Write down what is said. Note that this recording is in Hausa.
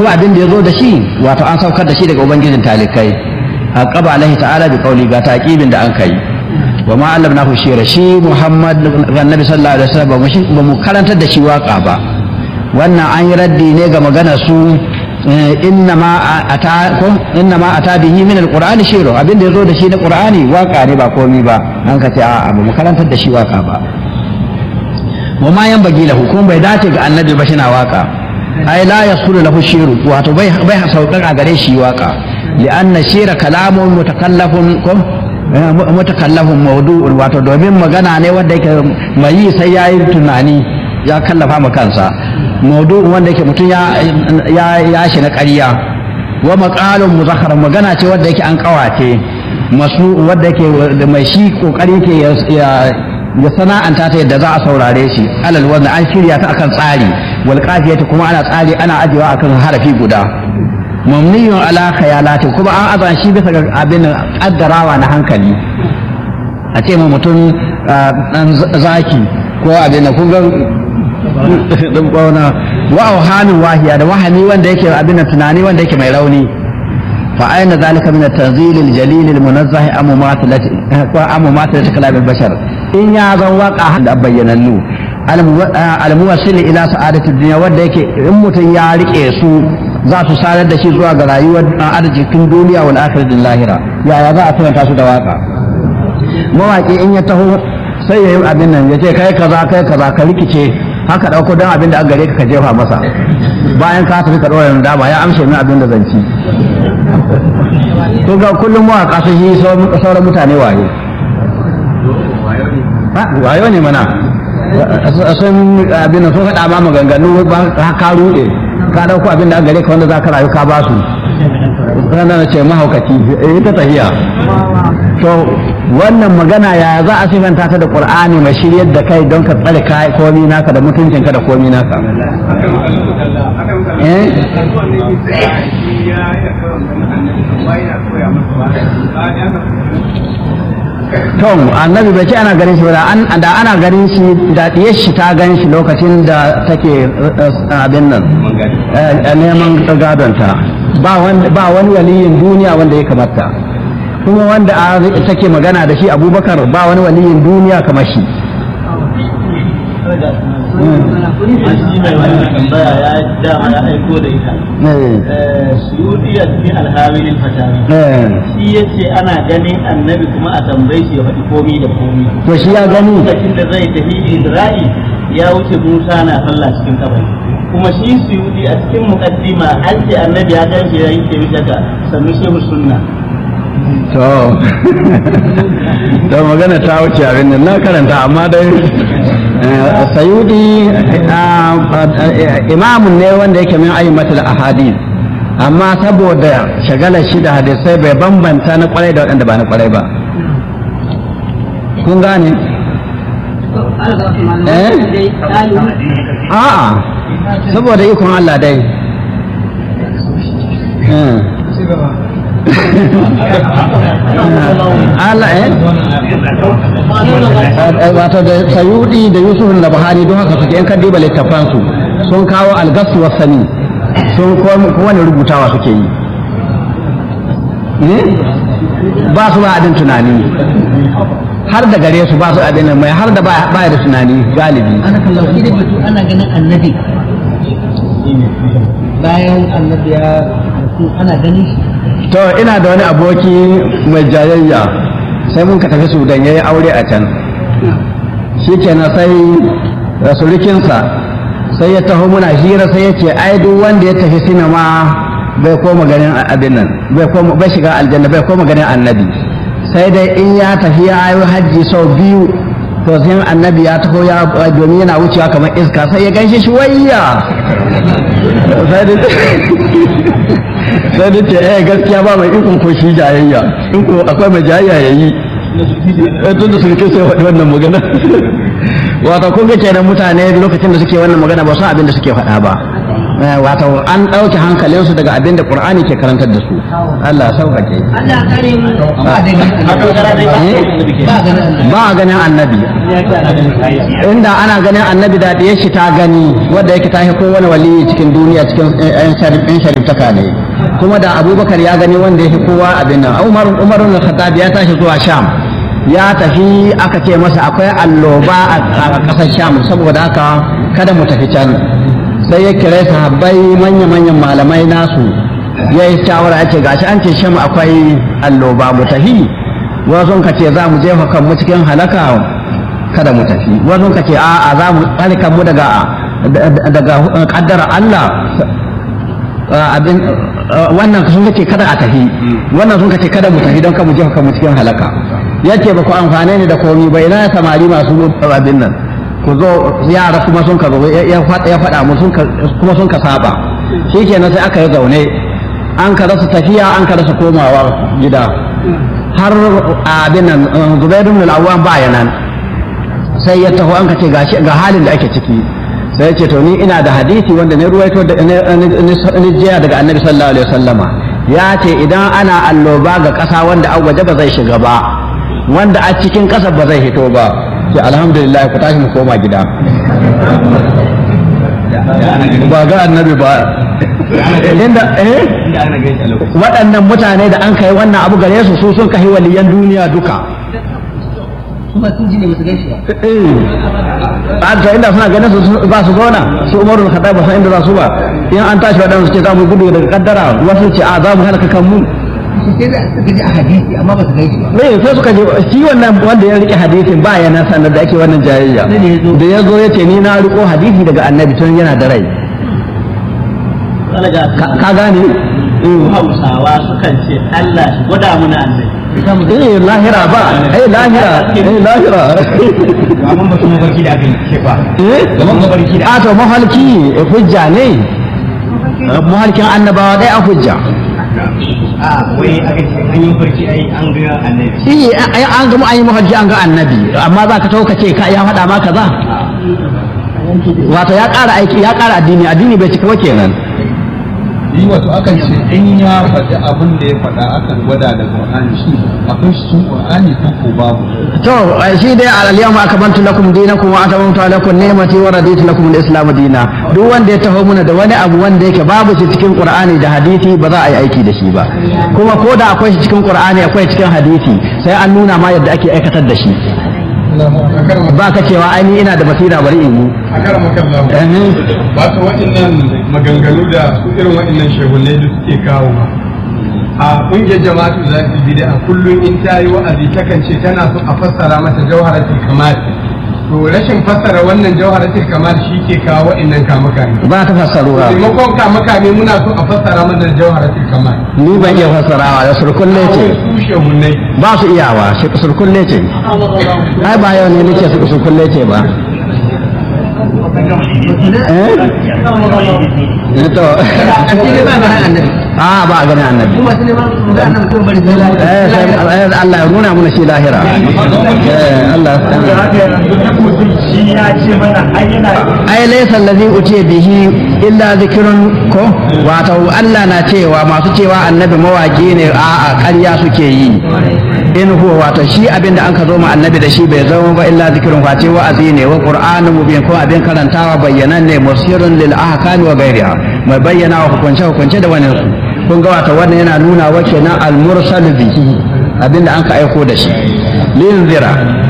kuma abin da ya zo da shi wato an saukar da shi daga ubangijin talikai aqaba alaihi ta'ala bi qawli ga taqibin da an kai wa ma allamnahu shira shi muhammad annabi sallallahu alaihi wasallam ba mu karantar da shi waka ba wannan an yi raddi ne ga maganar su innama ata ko innama ata bihi min alqur'ani shiru abin da yazo da shi na qur'ani waka ne ba komi ba an ka ce a ba mu karantar da shi waka ba wa ma yan bagi lahu kuma bai dace ga annabi ba shina waka ai la yasulu lahu shiru wato bai bai sauƙa a gare shi waka li anna shira kalamun mutakallafun ko mutakallafun mawdu'un wato domin magana ne wanda yake mai yi sai yayi tunani ya kallafa ma kansa maudu'in wanda yake mutum ya ya shi na ƙarya wa maqalun muzakkar magana ce wanda yake an kawace masu wanda yake mai shi kokari yake ya ya sana'anta ta yadda za a saurare shi alal wanda an shirya ta akan tsari wal qafiyati kuma ana tsari ana ajewa akan harafi guda mamniyun ala khayalati kuma an azan shi bisa ga abin kaddarawa na hankali a ce ma mutum dan zaki ko abin da kun ga dan bauna wa auhamin wahiya da wahami wanda yake abin tunani wanda yake mai rauni fa aina zalika min at-tanzil al-jalil al-munazzah am mumathalati ko am mumathalati kalam al-bashar in ya zan waka da bayyanannu al-muwassil ila sa'adati dunya wanda yake in mutum ya rike su za su sanar da shi zuwa ga rayuwar arzikin duniya wal akhiratin lahira yaya za a karanta su da waka mawaki in ya taho sai ya yi abin nan ya ce kai kaza kai kaza ka rikice haka ɗauko don abin da an gare ka ka jefa masa bayan ka tafi ka ɗora dama ya amshe min abin da zanci to ga kullum mawaƙa sun yi sauran mutane waye wayo ne mana sun abin da sun faɗa ma maganganu ba ka ruɗe ka ɗauko abin da an gare ka wanda za ka rayu ka ba su ranar ce mahaukaci ita tahiya to wannan magana ya za a sifanta ta da qur'ani mai shiryar da kai don ka tsare kai komi naka da mutuncinka da komi naka eh Tom, annabi bai ce ana ganin shi ba da ana ganin shi da diyar shi ta gan shi lokacin da take abin nan neman gadonta ba wani waliyin duniya wanda ya kamata kuma wanda take magana da shi abubakar ba wani waliyin duniya kamar shi shi mai wannan tambaya ya dama ya aiko da ita suyudi ya fi alhawilin fatawi shi ya ce ana ganin annabi kuma a tambaye shi ya faɗi komi da komi to shi ya gani lokacin da zai tafi isra'i ya wuce musa na sallah cikin kabari kuma shi suyudi a cikin muqaddima an ce annabi ya gan shi ya yi ke daga sannu shehu sunna to to magana ta wuce abin nan na karanta amma dai sayudi imamun ne wanda yake min ayyimatul ahadith amma saboda shagalar shi da hadisai bai bambanta na kwarai da waɗanda ba na kwarai ba kun gane eh a'a saboda ikon Allah dai Allah eh wato da sayudi da yusuf da buhari don haka suke in ka diba littafan su sun kawo algasu wa sani sun kowane rubutawa suke yi ba su ba abin tunani har da gare su ba su abin mai har da ba da tunani galibi ana kallon shi da batu ana ganin annabi bayan annabi ya rasu ana ganin shi to ina da wani aboki mai jayayya sai mun ka tafi sudan ya yi aure a can shi kenan sai rasulikinsa sai ya taho muna hira sai ya ce ai duk wanda ya tafi sinima bai koma ganin abin nan bai koma bai shiga aljanna bai koma ganin annabi sai dai in ya tafi ya yi hajji sau biyu to sai annabi ya taho ya domin yana wucewa kamar iska sai ya gaishe shi wayya sai da sai da ce eh gaskiya ba mai ikon ko shi jayayya in ko akwai mai jayayya yayi tun da sun kai sai faɗi wannan magana wato kun ga kenan mutane lokacin da suke wannan magana ba su abin da suke faɗa ba wato an ɗauke hankalinsu daga abin da qur'ani ke karantar da su Allah sauƙaƙe Allah kare mu ba da ba a ganin annabi inda ana ganin annabi da ɗaya shi ta gani wadda yake ta ko wani wali cikin duniya cikin yan shariftaka ne kuma da abubakar ya gani wanda ya fi kowa abin nan umar umar bin khattab ya tashi zuwa sham ya tafi aka ce masa akwai alloba a ƙasar sham saboda haka kada mu tafi can sai ya kira sahabbai manya-manyan malamai nasu ya yi shawara ya ce gashi an ce sham akwai alloba mu tafi wasu ka ce za mu jefa kanmu cikin halaka kada mu tafi wasu ka ce a'a za mu tsarkan mu daga daga kaddara Allah abin wannan sun ce kada a tafi wannan sun ce kada mu tafi don ka mu jefa kanmu cikin halaka yace ba ku amfane ni da komi bai na samari masu abin nan ku zo yara kuma sun ka zo ya faɗa mu kuma sun ka saba shikenan sai aka yi zaune an ka rasa tafiya an ka rasa komawa gida har abin nan zubairu bin al-awwam baya nan sai ya taho an ka ce ga halin da ake ciki sai ya ce to ni ina da hadisi wanda ne ruwaito da ni jiya daga annabi sallallahu alaihi wasallama ya ce idan ana alloba ga ƙasa wanda an waje ba zai shiga ba wanda a cikin ƙasa ba zai hito ba ce alhamdulillah ku tashi mu koma gida ba ga annabi ba inda eh waɗannan mutane da an kai wannan abu gare su su sun kai waliyan duniya duka kuma sun ji ne musu gaishe ba a to inda suna ganin su ba su gona su umaru da ba san inda za su ba in an tashi waɗansu ce za mu gudu daga kaddara wasu ce a za mu halaka kanmu sai da suka ji a hadisi amma ba su gaishe ba me sai suka je shi wannan wanda ya rike hadisin ba ya nan sanar da ake wannan jayayya da ya zo ya ce ni na riko hadisi daga annabi tun yana da rai ka gane hausawa sukan ce Allah shi gwada muna annabi eh lahira ba eh lahira eh lahira Gaban ba su mafarki da aka yi ce ba. eh Gaban mafarki da a to mahalki hujja ne mahalkin annabawa dai a hujja a wai aka ce an yi mafarki ai an ga annabi. eh ai an ga mu an yi mahalki an ga annabi amma za ka tauka ce ka ya faɗa ma kaza wato ya ƙara aiki ya ƙara addini addini bai cika ba kenan yi wato akan ce in ya faɗi abin da ya faɗa akan gwada da Qur'ani shi akwai shi cikin Qur'ani ko ko babu to shi dai al-yawma akmaltu lakum dinakum wa atamamtu alaykum ni'mati wa raditu lakum al-islam dina duk wanda ya taho muna da wani abu wanda yake babu shi cikin Qur'ani da hadisi ba za a yi aiki da shi ba kuma ko da akwai shi cikin Qur'ani akwai cikin hadisi sai an nuna ma yadda ake aikatar da shi ba ka cewa ai ni ina da basira bari in yi a kar makallahu Eh, wato waɗannan maganganu da su irin waɗannan shehunai da suke kawo a ƙungiyar jama'atu za su bi a kullum in ta yi wa'azi takan ce tana so a fassara mata jawharatul kamal to rashin fassara wannan jawharatul kamal shi ke kawo waɗannan kamakami ba ta fassaruwa taimakon kamakami muna so a fassara mana jawharatul kamal ni ban iya fassarawa da surkulle ce su shehunai ba su iyawa shi surkulle ce ai ba yau ne nake su surkulle ce ba eh to shi ne ba ga annabi a ba a ganin annabi kuma su ne ba su ga annabi kuma bari zai lafiya eh sai Allah ya nuna mana shi lahira eh Allah Shi ya ce mana ai yana ai laysa allazi utiya bihi illa zikrun ko wato Allah na cewa masu cewa annabi mawaki ne a a ƙarya suke yi in huwa wato shi abin da an ka zo ma annabi da shi bai zama ba illa zikrun face wa'azi ne wa qur'anun mubin ko abin karantawa bayyanan ne musirun lil ahkami wa ghairiha mai bayyana wa hukunce hukunce da wani su kun ga wato wannan yana nuna wa kenan al mursal bihi abin da an ka aiko da shi linzira